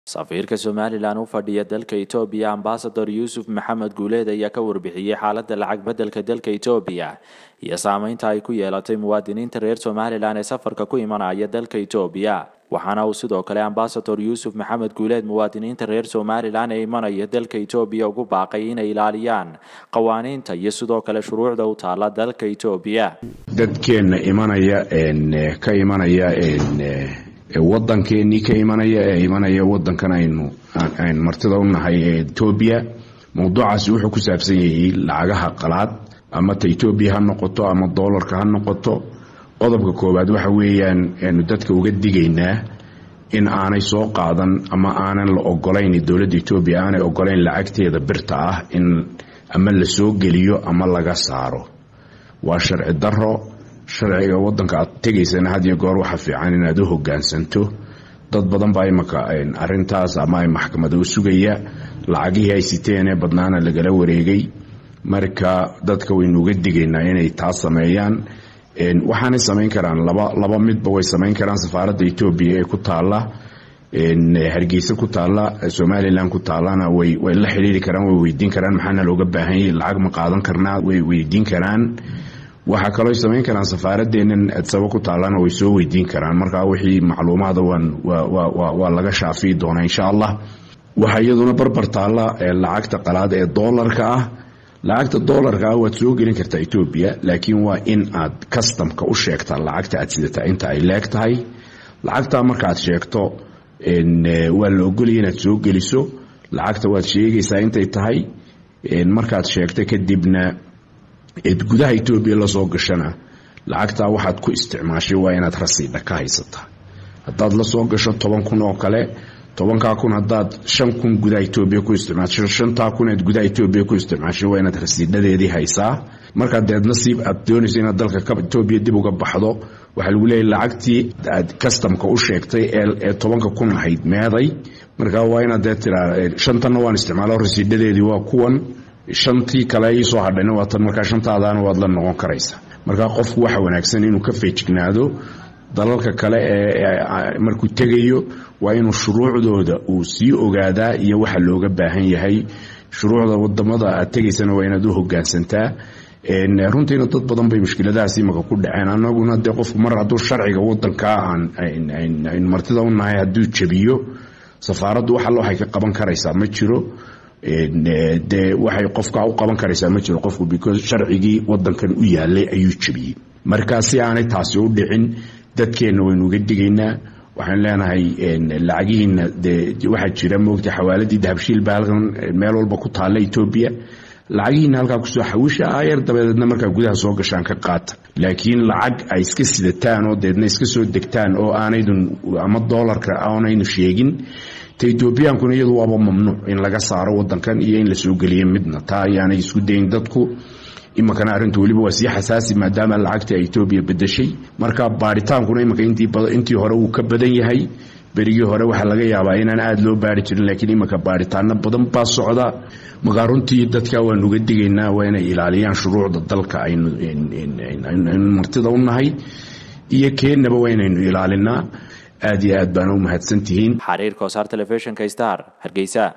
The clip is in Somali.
safiirka somalilan u fadhiya dalka etoobiya ambasador yuusuf maxamed guuleed ayaa ka warbixiyey xaaladda lacag beddelka dalka etoobiya iyo saameynta ay ku yeelatay muwaadiniinta reer somalilan ee safarka ku imanaya dalka etoobiya waxaana uu sidoo kale ambasador yuusuf maxamed guuleed muwaadiniinta reer somalilan ee imanaya dalka etoobiya ugu baaqay inay ilaaliyaan qawaaniinta iyo sidoo kale shuruucda u taala dalka etoobiya dadkeenna imanaya ka imanaya wadankeenii ka imanaya ee imanaya wadankan aynu aynu martida u nahay ee etoobiya mowduucaasi wuxuu ku saabsan yahay lacagaha qalaad ama ta etoobiya ha noqoto ama doolarka ha noqoto qodobka koowaad waxa weeyaan aynu dadka uga digaynaa in aanay soo qaadan ama aanan la ogolayn dowladda etoobiya aanay ogolayn lacagteeda birta ah in ama la soo geliyo ama laga saaro waa sharci daro sharciga wadanka aad tegaysana had iyo goor waxa fiican inaad u hogaansanto dad badan baa imaka arintaas ama ay maxkamada u sugaya lacagihii ay siteenee badnaana lagala wareegay marka dadka waynu uga digaynaa inay taas sameeyaan waxaanay samayn karaan laba laba midba way samayn karaan safaaradda etoobiya ee ku taala hargeysa ku taala somalilan ku taalana way way la xidhiiri karaan way weydiin karaan maxaana looga baahan yahay lacag ma qaadan karnaa way weydiin karaan waxaa kaloo samayn karaan safaaradeennan adsabo ku taalana way soo weydiin karaan markaa wixii macluumaada waa laga shaafiyi doonaa insha allah waxaa iyaduna barbar taalla lacagta qalaad ee doolarka ah lacagta doolarka ah waad soo gelin kartaa etoobiya laakiin waa in aad kastamka u sheegtaa lacagta aad sidataa inta ay leeg tahay lacagtaa markaaad sheegto waa la ogolaya inaad soo geliso lacagta waad sheegaysaa intay tahay markaad sheegto kadibna eed gudaha etoobiya lasoo gashana lacagtaa waxaad ku isticmaashay waa inaad rasiidha ka haysataa haddaad lasoo gasho toban kun oo kale tobankaa kun haddaad shan kun gudaha etoobiya ku isticmaasho shantaa kun eed gudaha etoobiya ku isticmaashay waa inaad rasiidhadeedii haysaa markaa deed nasiib aad doonayso inaad dalka etoobiya dib uga baxdo waxaa lagu leeyahy lacagtii aad kastamka u sheegtay ee tobanka kun ahayd meeday markaa waa inaad dee tiraa shantanna waan isticmaalo rasiidhadeedii waa kuwan shantii kale iisoo hadhayna waa tan markaa shantaadaana waad la noqon karaysaa markaa qofku waxa wanaagsan inuu ka feejignaado dalalka kale ee markuu tegayo waa inuu shuruucdooda uu sii ogaadaa iyo waxa looga baahan yahay shuruucda wadamada aad tegaysana waa inaad u hogaansantaa runtiina dad badan bay mushkiladahaas imaka ku dhaceen anaguna dee qofku mar hadduu sharciga wadankaa aan martida u nahay hadduu jabiyo safaaraddu wax alla waxay ka qaban karaysaa ma jiro dee waxay qofka u qaban karaysaa ma jiro qofku because sharcigii wadankan u yaalay ayuu jabiyey markaa si aanay taasi u dhicin dadkeenna waynu uga digaynaa waxaan leenahay lacagihiina dee waxaa jira moogta xawaaladii dahabshiil baa halkan meel walba ku taalla etoobiya lacagihiina halkaa kusoo xawisha ayar dabadeedna markaa gudaha soo gashaan ka qaata laakiin lacag ay iska sidataan oo deedna iska soo degtaan oo aanaydun ama doolarka aanaynu sheegin etoobiyaankuna iyadu waaba mamnuuc in laga saaro wadankan iyo in la soo geliyo midna taa ayaanay isku dayin dadku iminkana arrintu weliba waa sii xasaasi maadaama lacagtii ay etoobiya bedeshay marka baaritaankuna iminka intii hore wuu ka badan yahay berigii hore waxaa laga yaabaa inaan aada loo baari jirin laakiin iminka baaritaano badan baa socda markaa runtii dadka waanu uga digaynaa waa inay ilaaliyaan shuruucda dalka aynu martida u nahay iyo keennaba waa inaynu ilaalinaa aad iyo aad baana u mahadsantihiin xariirka wasaar telefishinka star hargeysa